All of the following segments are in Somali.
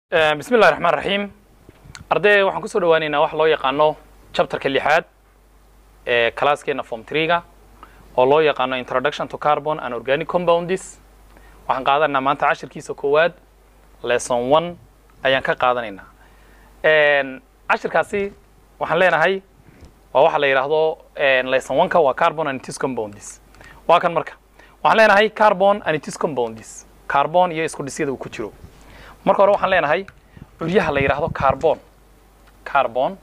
bismi llahi raxmaan raxiim arday waxaan kusoo dhawaaneynaa wax loo yaqaano chapterka lixaad ee classkeena form treega oo loo yaqaano introduction to carbon and organic compounds waxaan qaadanaynaa maanta cashirkiisa koowaad lesson one ayaan ka qaadanaynaa cashirkaasi waxaan leenahay waa waxa la yidhaahdo lesson one-ka waa carbon and its compounds waa kan marka waxaan leenahay carbon and its compounds carbon iyo isku dhisyada uu ku jiro marka hore waxaan leenahay curyaha la yidhaahdo carbon carbon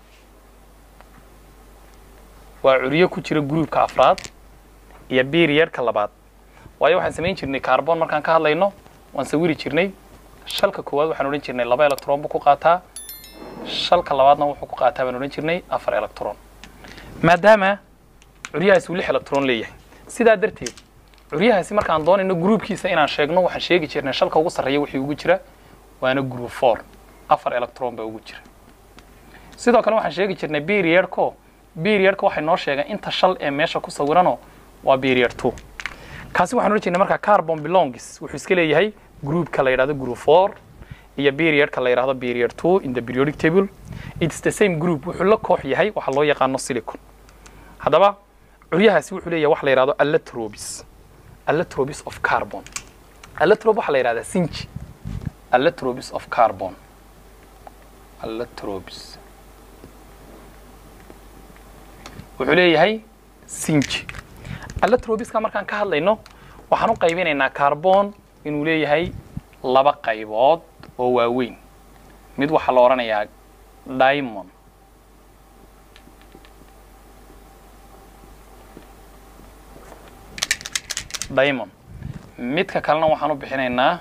waa curyo ku jira groupka afraad iyo periodka labaad waayo waxaan samayn jirnay carbon markaan ka hadlayno waan sawiri jirnay shalka koowaad waxaan odhan jirnay laba electron buu ku qaataa shalka labaadna wuxuu ku qaataa baan odhan jirnay afar electron maadaama curyahaasi uu lix electron leeyahay sidaa darteed curyahaasi markaan doonayno groupkiisa inaan sheegno waxaan sheegi jirnay shalka ugu sarreeya wixii ugu jira waana group four afar electron baa ugu jira sidoo kale waxaan sheegi jirnay periodko periodka waxay noo sheegeen inta shal ee meesha ku sawirano waa period two kaasi waxaan odhan jirnay markaa carbon belongs wuxuu iska leeyahay groupka la yidhahdo group four iyo periodka la yidhahdo period two in the periodic table it's the same group wuxuu la koox yahay waxa loo yaqaano silicon haddaba curyahaasi wuxuu leeyahay wax la yidhahdo allotropis allotropis of carbon allotrope waxaa la yidhahdaa sinji allotropis of carbon allotropis wuxuu leeyahay sinji allotropiska markaan ka hadlayno waxaan u qaybinaynaa carbon inuu leeyahay laba qaybood oo waaweyn mid waxaa la odhanayaa diamond diamond midka kalena waxaan u bixinaynaa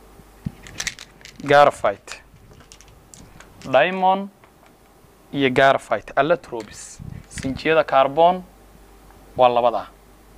garafite diamond iyo garafite allotropis sinjiyada carbon waa labadaa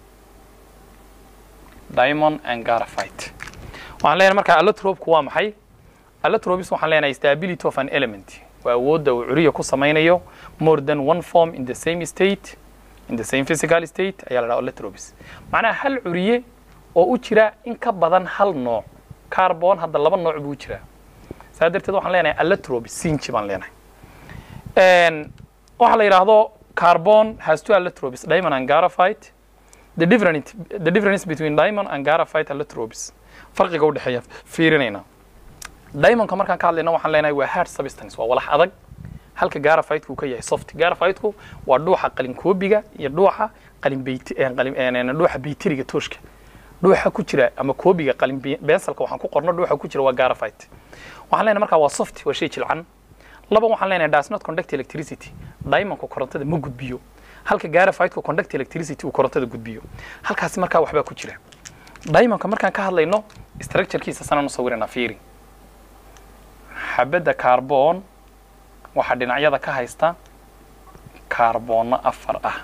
diamond and garafite waxaan leenahay markaa allotropku waa maxay allotropis waxaan leenahay stability of an element waa awoodda uu curiya ku samaynayo more than one form in the same state in the same physical state ayaa la dhaha allotropis macnaha hal curiye oo u jira in ka badan hal nooc carbon hadda laba nooc buu jiraa saa darteed waxaan leenahay allotropis sinji baan leenahay waxaa la yidhaahdo carbon has two allotropis diamond and garafite the difference the difference between diamond and garafite allotropis farqiga u dhexeeya fiirinayna diamondka markaan ka hadlayna waxaan leenahay waa hard substance waa walax adag halka garafite-ku ka yahay soft garafite-ku waa dhuuxa qalin koobiga iyo dhuuxa qalin beyti qalin dhuuxa bayteriga tooshka dhuuxa ku jira ama koobiga qalin bensalka waxaan ku qorno dhuuxa ku jira waa garafite waxaan leenahay markaa waa soft waa shay jilcan laba waxaan leenahay does not conduct electricity diamondku korontada ma gudbiyo halka garafite-ku conduct electricity uu korontada gudbiyo halkaasi markaa waxbaa ku jira diamondka markaan ka hadlayno structurekiisa sanaan u sawirana fiiri xabadda carbon waxaa dhinacyada ka haysta kaarboonno afar ah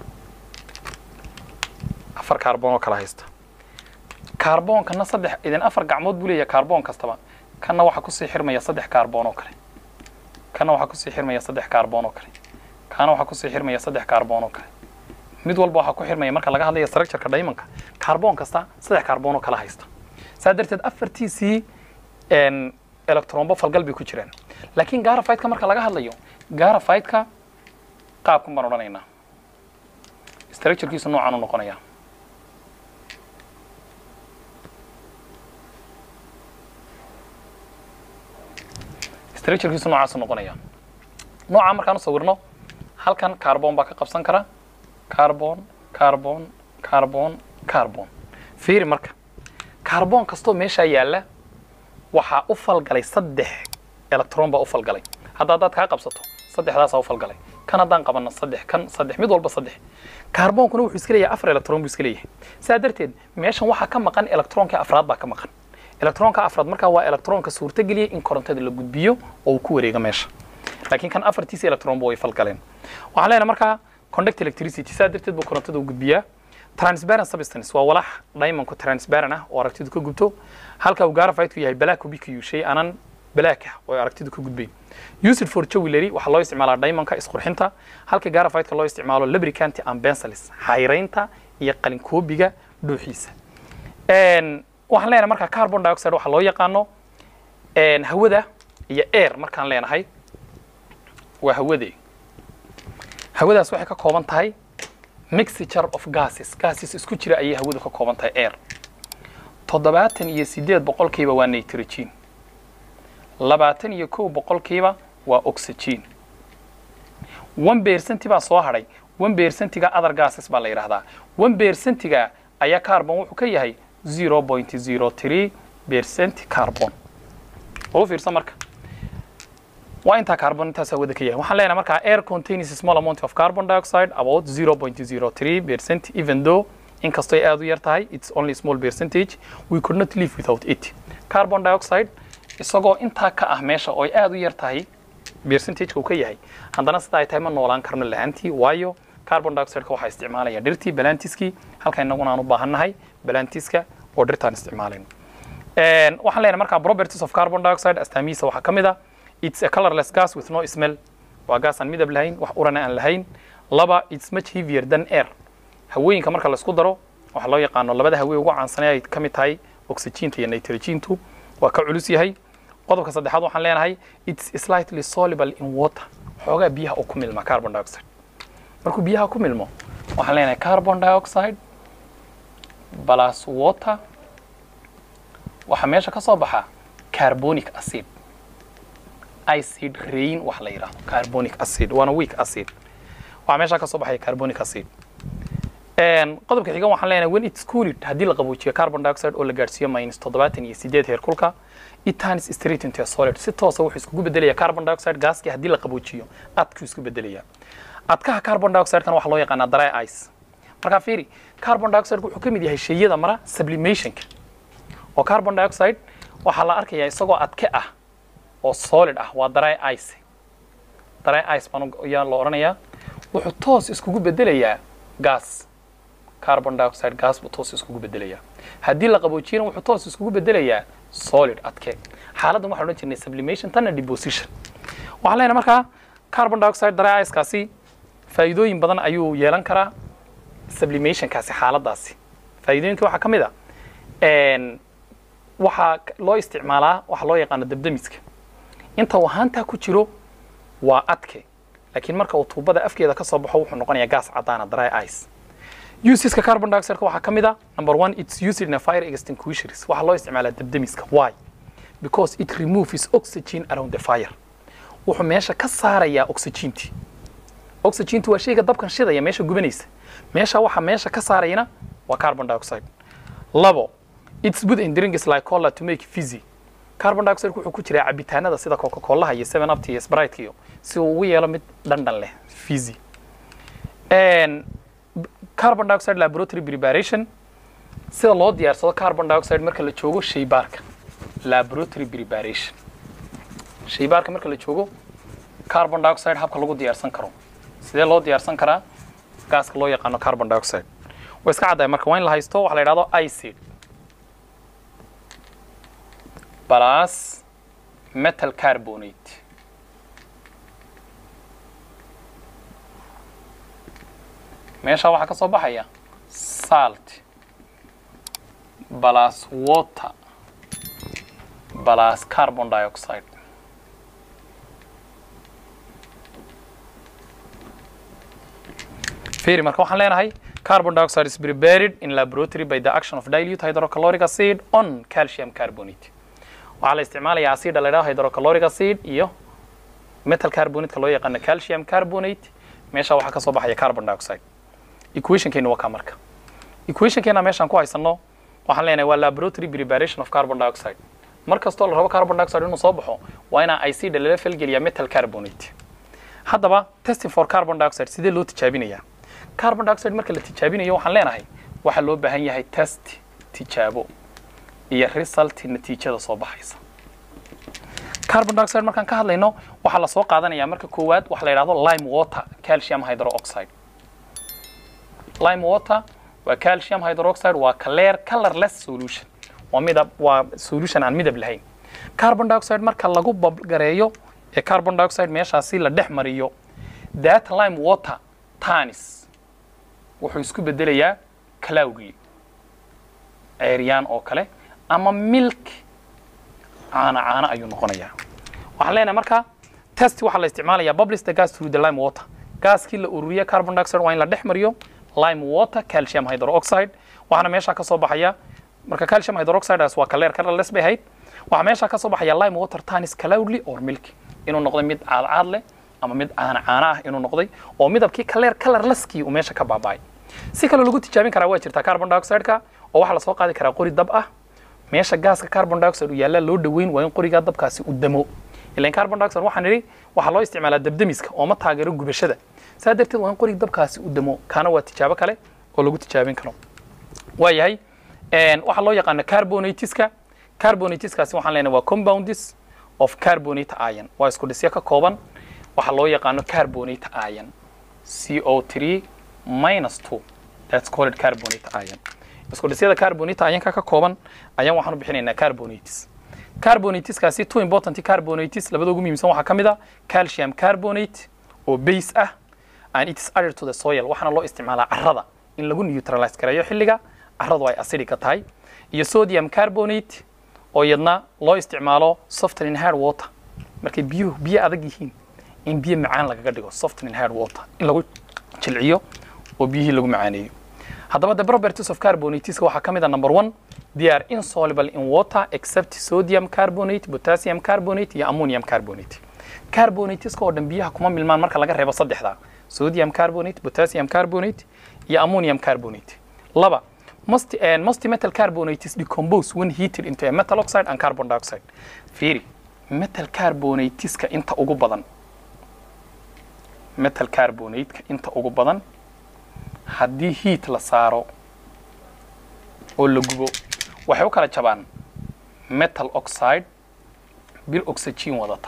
afar kaarboon oo kala haysta kaarboonkana saddex idin afar gacmood buu leeyahay kaarboon kastaba kanna waxaa kusii xirmaya saddex kaarboon oo kale kanna waxaa kusii xirmaya saddex kaarboon oo kale kaana waxaa kusii xirmaya saddex kaarboon oo kale mid walba waxaa ku xirmaya marka laga hadlaya structureka diamondka kaarboon kasta saddex kaarboon oo kala haysta saa darteed afartiisii electronba falgal bay ku jiraan laakiin garafite-ka marka laga hadlayo garafite-ka qaabkan baan odhanaynaa structurekiisu noocaan u noqonaya structurekiisu noocaasu noqonaya noocaa markaan u sawirno halkan carbon baa ka qabsan kara carbon carbon carbon carbon fiiri marka carbon kastoo meeshaa yaalla waxaa u falgalay saddex electron baa u falgalay hadda haddaad kaa qabsato saddexdaasaa u falgalay kan haddaan qabanno saddex kan saddex mid walba saddex kaarboonkuna wuxuu iska leeyahay afar electron buu iska leeyahay saa darteed meeshan waxaa ka maqan electronka afraad baa ka maqan electronka afraad markaa waa electronka suurtageliyay in korontada la gudbiyo oo uu ku wareego meesha laakiin kan afartiisa electronba way falgaleen waxaan leenahay markaa conduct electricity saa darteed buu korontada u gudbiyaa transparent substance waa walax diamondku transparent ah oo aragtidu ka gubto halka uu garafite-ku yahay black ubiquiu shay aanan black ah oo aragtidu ka gudbayn used for jewelry waxaa loo isticmaalaa diamondka isqurxinta halka garafite-ka loo isticmaalo lubricant and bensalis xayraynta iyo qalin koobiga dhuuxiisa waxaan leenahay markaa carbon dioxide waxaa loo yaqaano hawada iyo air markaan leenahay waa hawade hawadaas waxay ka kooban tahay mixture of gases gases isku jira ayay hawadu ka kooban tahay air toddobaatan iyo siddeed boqolkiiba waa nitrogen labaatan iyo kow boqolkiiba waa oxygen one percenti baa soo hadhay one percentiga other gases baa la yidhaahdaa one percentiga ayaa carbon wuxuu ka yahay zero point zero three percent carbon oo u fiirsan marka waa intaa carbon intaas hawada ka yahay waxaan leenahay markaa air contains a small amount of carbon dioxide about 0.03 percent even though inkastoo ay aad u yar tahay it's only a small percentage we could not live without it carbon dioxide isagoo intaa ka ah meesha oo ay aad u yar tahay percentageka uu ka yahay haddana sida ay tahay ma noolaan karno lahaantii waayo carbon dioxideka waxaa isticmaalaya dhirtii balantiskii halka inaguna aan u baahannahay balantiska oo dhirtaan isticmaalayno waxaan leenahay markaa properties of carbon dioxide astaamihiisa waxaa ka mid ah it's a colorless gas with no smell waa gaas aan midab lahayn wax urana aan lahayn laba it's much heavier than air hawooyinka marka la isku daro waxaa loo yaqaano labada hawee ugu caansanay ay ka mid tahay oxygentu iyo nitrogentu waa ka culus yahay qodobka saddexaad waxaan leenahay it's slightly soluble in water xoogaa biyaha oo ku milma carbon dioxide markuu biyaha ku milmo waxaan leenahay carbon dioxide plus water waxaa meesha ka soo baxa carbonic acid acid rain wax la yidhaahdo carbonic acid waana weak acid waxaa meesha ka soo baxaya carbonic acid qodobka xigan waxaan leenahay when it's cooled haddii la qaboojiyo carbon dioxide oo la gaadhsiiyo minus toddobaatan iyo sideed heer kulka it turns straight into a solid si toosa wuxuu iskugu bedelaya carbon dioxide gaaskii haddii la qaboojiyo adkuu isku bedelaya adkaha carbon dioxide-kan waxaa loo yaqaanaa dry ice markaa fiiri carbon dioxide wuxuu ka mid yahay shayada mara sublimationka oo carbon dioxide waxaa la arkayaa isagoo adke ah oo solid ah waa dry ice dry ice baan ayaa loo odhanayaa wuxuu toos iskugu bedelayaa gas carbon dioxide gas buu toos iskugu bedelayaa haddii la qaboojiyana wuxuu toos iskugu bedelayaa solid adke xaaladdan waxaan odhan jirnay sublimation tanna deposition waxaan leenahay markaa carbon dioxide dry icekaasi faa'iidooyin badan ayuu yeelan karaa sublimationkaasi xaaladdaasi faa'iidooyinka waxaa ka mid a waxaa loo isticmaalaa waxaa loo yaqaano dabdamiska inta uu haantaa ku jiro waa adke laakiin marka uu tuubada afkeeda ka soo baxo wuxuu noqonayaa gas caddaana dry ice useska carbon dioxide waxaa ka mid a number one it's used in a fire extinguishers waxaa loo isticmaalaa dabdamiska why because it removes oxygen around the fire wuxuu meesha ka saarayaa oxygentii oxygentu waa shayga dabkan shidaya meesha gubanaysa meesha waxa meesha ka saarayana waa carbon dioxide labo it's good in drinks like cola to make fizzy carbon dioxide wuxuu ku jiraa cabitaanada sida coca colaha iyo seven up iyo sprite iyo si uu ugu yeelo mid dhandhan leh fizzy carbon dioxide laboratory preparation sida loo diyaarsado carbon dioxide marka la joogo shaybaarka laboratory preparation shaybaarka marka la joogo carbon dioxide habka lagu diyaarsan karo sidee loo diyaarsan karaa gaaska loo yaqaano carbon dioxide way iska caddahay marka waa in la haysto waxa la yidhahdo icid plus metal carbonate meesha waxaa ka soo baxaya salt plus water plus carbon dioxide fiiri marka waxaan leenahay carbon dioxide is prepared in laboratory by the action of dilute hydrochloric acid on calcium carbonate waxaa la isticmaalayaa acida la yidhaho hydrochloric acid iyo metal carbonate-ka loo yaqaano calcium carbonate meesha waxaa ka soo baxaya carbon dioxide equationkeena waa kaa marka equationkeena meeshaan ku haysano waxaan leenahay waa laboratory preparation of carbon dioxide mar kastoo la rabo carbon dioxide inuu soo baxo waa inaa acida lala falgeliyaa metal carbonate haddaba testing for carbon dioxide sidee loo tijaabinayaa carbon dioxide marka la tijaabinayo waxaan leenahay waxaa loo baahan yahay test tijaabo iyo result natiijada soo baxaysa carbon dioxide markaan ka hadlayno waxaa la soo qaadanayaa marka koowaad waxa la yidhahdo lime water calcium hydroxide lime water waa calcium hydroxide waa clear colorless solution waa midab waa solution aan midab lahayn carbon dioxide marka lagu babgareeyo ee carbon dioxide meeshaasi la dhex mariyo that lime water tanis wuxuu isku bedelayaa cloudly ceeryaan oo kale ama milk caana caana ayuu noqonayaa waxaan leenahay marka test waxaa la isticmaalayaa bubbles the gas through the lime water gaaskii la ururiya carbon dioxide waa in la dhex mariyo lime water calcium hydroxide waxaana meesha ka soo baxaya marka calcium hydroxideas waa kaleer colorless bay ahayd waxaa meesha ka soo baxaya lime water tanis cloudly or milky inuu noqday mid caadcaad leh ama mid caana caana ah inuu noqday oo midabkii kaleer colorlesskii uu meesha ka baaba'ay si kale lagu tijaabin karaa waa jirtaa carbon dioxide-ka oo waxaa lasoo qaadi karaa qori dab ah meesha gaaska carbon dioxide uu yaallaa loo dhoweyn waa in qorigaa dabkaasi u damo ilan carbon dioxide waxaan idhi waxaa loo isticmaalaa dabdemiska oo ma taageero gubashada saa darteed waa in qorig dabkaasi u damo kaana waa tijaabo kale oo lagu tijaabin karo waayahay waxaa loo yaqaana carbonatiska carbonatiskaasi waxaan leenahay waa compounds of carbonate ion waa isku dhisyo ka kooban waxaa loo yaqaano carbonate ion CO3 minus 2 that's called carbonate ion isku dhisyada carbonate ionka ka kooban ayaan waxaan u bixinaynaa carbonates carbonateskaasi two important carbonates labada ugu muhiimsan waxaa ka mid a calcium carbonate oo base ah and it is added to the soil waxaana loo isticmaalaa carrada in lagu neutralize gareeyo xilliga carradu ay acidic tahay iyo sodium carbonate oo iyadna loo isticmaalo softening hard water markay biyuhu biyo adag yihiin in biyo macaan lagaga dhigo softening hard water in lagu jilciyo oo biyihii lagu macaaneeyo haddaba the properties of carbonateska waxaa ka mid a number one they are insoluble in water except sodium carbonate potassium carbonate iyo ammonium carbonate carbonateska oo dhan biyaha kuma milmaan marka laga reebo saddexda sodium carbonate potassium carbonate iyo ammonium carbonate laba most, uh, most metal carbonates decompose when heated into a metal oxide and carbon dioxide fiiri metal carbonateska inta ugu badan metal carbonateka inta ugu badan haddii heat la saaro oo la gubo waxay u kala jabaan metal oxide bil oxygen wadata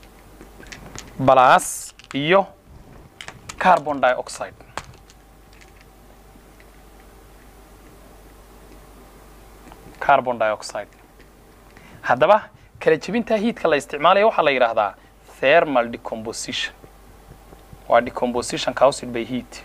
balaas iyo carbon dioxide carbon dioxide haddaba kala jebinta heatka la isticmaalaya waxaa la yidhaahdaa thermal decomposition waa decomposition caused by heat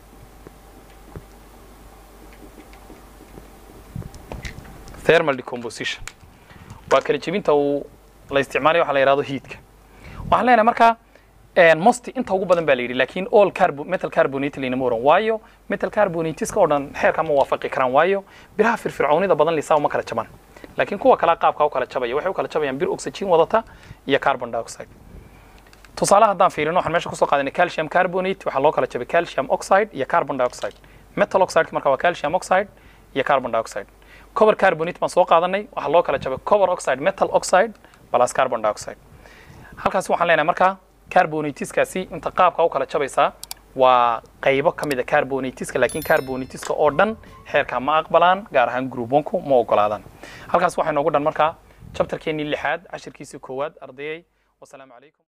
thermal decomposition waa kala jebinta uu la isticmaalaya waxa la yidhahdo heatka waxaan leenahay markaa most inta ugu badan baa la yidhi laakiin all carbo metal carbonate laynama oran waayo metal carbonateska oo dhan xeerka ma waafaqi karaan waayo biraha firfircoonida badan lisaa uma kala jabaan laakiin kuwa kala qaabka u kala jabaya waxay u kala jabayaan bir oxygen wadata iyo carbon dioxide tusaale haddaan fiirino waxaan meesha kusoo qaadanay calcium carbonate waxaa loo kala jabay calcium oxide iyo carbon dioxide metal oxide marka waa calcium oxide iyo carbon dioxide cover carbonate baan soo qaadanay waxaa loo kala jabay cover oxide metal oxide plus carbon dioxide halkaasi waxaan leenahay markaa carbonateskaasi inta qaabka u kala jabaysaa waa qaybo ka mid a carbonateska laakiin carbonateska oo dhan xeerka ma aqbalaan gaar ahaan group onku ma ogolaadaan halkaas waxaa inoogu dhan markaa chapterkeenii lixaad cashirkiisii koowaad ardayay wasalaamu calaykum